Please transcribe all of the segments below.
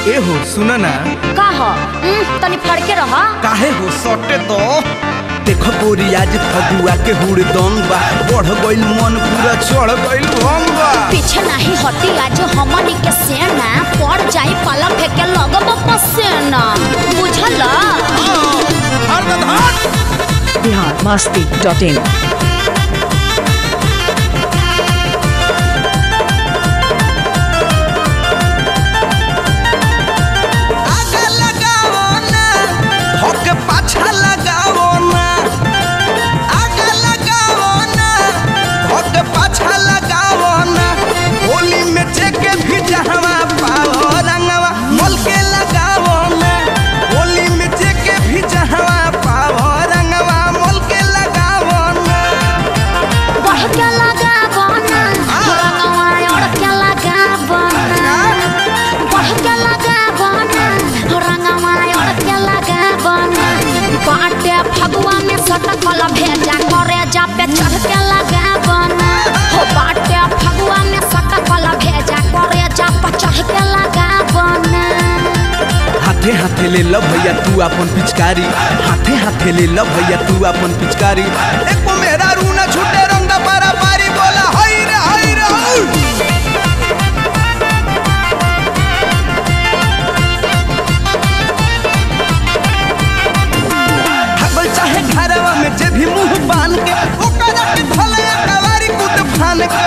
ए हो सुन ना का ह उम, तनी फड़के रह काहे हो सटे तो देखो गोरी आज फगुआ के हुड़दंग बा बढ़ गइल मन पूरा चढ़ गइल भंग बा पीछे नहीं हटी आज हमनी के सेना पड़ जाई पाला फेंके लगब पसेना बुझल हर हट बिहार मस्ती डॉट इन आगे लगाओ ना धोके पाछा लगाओ ना आगे लगाओ ना धोके पाछा लगाओ ना होली में जेके भी जहवा पाओ रंगवा मोल के लगाओ ना होली में जेके भी जहवा पाओ रंगवा मोल के लगाओ ना बढ़ के लगाब ना रंगवा ओढ़ के लगाब ना बढ़ के लगाब ना रंगवा ओढ़ के लगाब ना बाटे फगुआ में सटकल भेजा करे जा पे चढ़ के लगाब ना हो बाटे फगुआ में सटकल भेजा करे जा पे चढ़ के लगाब ना हाथे हाथे ले लो भैया तू अपन पिचकारी हाथे हाथे ले लो भैया तू अपन पिचकारी एको मेरा रूना छूटे रंग पारा पारी बोला हाय रे हाय रे हाय हगल चाहे घरवा में जे भी मुंह बान के ओकरा के धले कवारी कूद फान के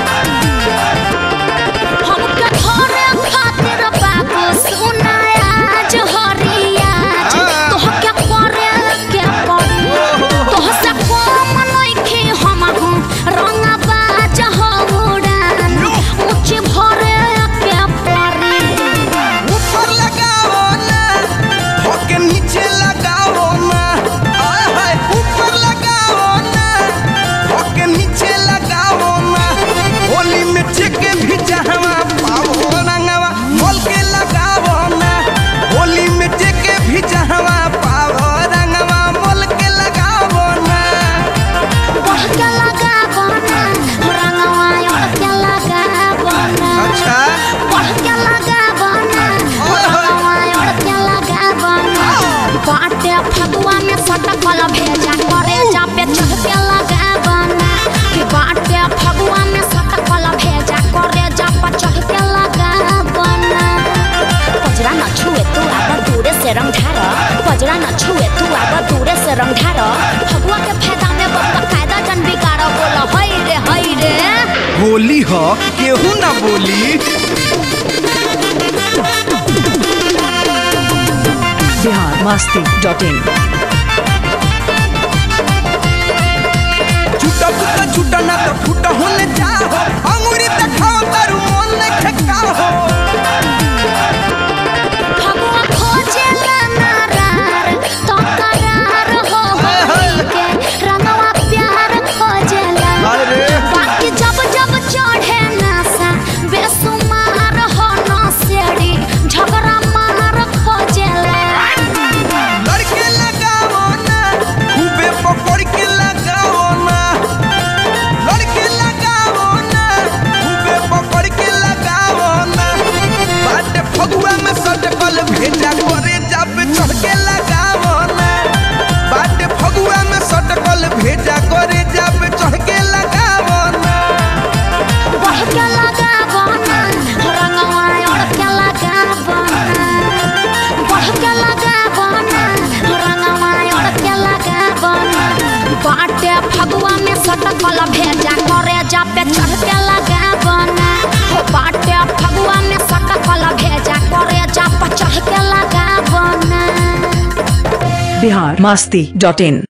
हमके घरे खातिर बाबू सुनाया जहरिया तोहके करे के पड़ी तोहसे कम नइखे हमहु रंगबा जहउड़ान ऊंची भरे के पड़ी ऊपर लगाओ ना धोके नीचे लगाओ ना आय हाय ऊपर लगाओ ना धोके नीचे लगाओ ना होली में चेके भी जहवा पाओ रंगवा मोल के लगाओ ना होली में चेके भी जहवा पाओ रंगवा मोल के लगाओ ना बढ़ के लगाबो ना रंगवा ओढ़ के लगाबो ना अच्छा बढ़ के लगाबो ना रंगवा ओढ़ के लगाबो ना बाटे फगुआ में सटकल भेजा करे जा पे चढ़ के लगाबो ना कि बाटे फगुआ में सटकल भेजा करे जा पे चढ़ के लगाबो ना पजरा न छुए तू आब दूरे से रंग ढार पजरा न छुए तू आब दूरे से रंग ढार फगुआ के फायदा में बब्बा कायदा जन बिगाड़ बोल हई रे हई रे होली हो केहू ना बोली बिहार मस्ती डॉट इन छूटा फूटा छूटा ना तो फूटा होने जाओ अंगूरी दिखाओ तारू मन ने खेकाओ फगुआ खोजे नारार तो करार हो होली के रंगवा प्यार खोजेला अरे बाकी जब जब चढ़े नशा बेसुमार हो नसेड़ी झगड़ा मार खोजेला लड़के लगाओ ना खूबे पकड़ के लगाओ ना लड़के लगाओ ना खूबे पकड़ के लगाओ ना बाटे फगुआ में सटकल भेजा करे जब चढ़ के लगाओ ना बाटे फगुआ में सटकल भेजा करे जब चढ़ के लगाओ ना बढ़ के लगाबो ना रंगवा ओढ़ के लगाबो ना बढ़ के लगाबो ना रंगवा ओढ़ के लगाबो ना बाटे फगुआ में सटकल भेजा करे जा पे चढ़ के लगाबो ना हो बाटे फगुआ में सटकल भेजा करे जा पे चढ़ के लगाबो ना बिहार मस्ती डॉट इन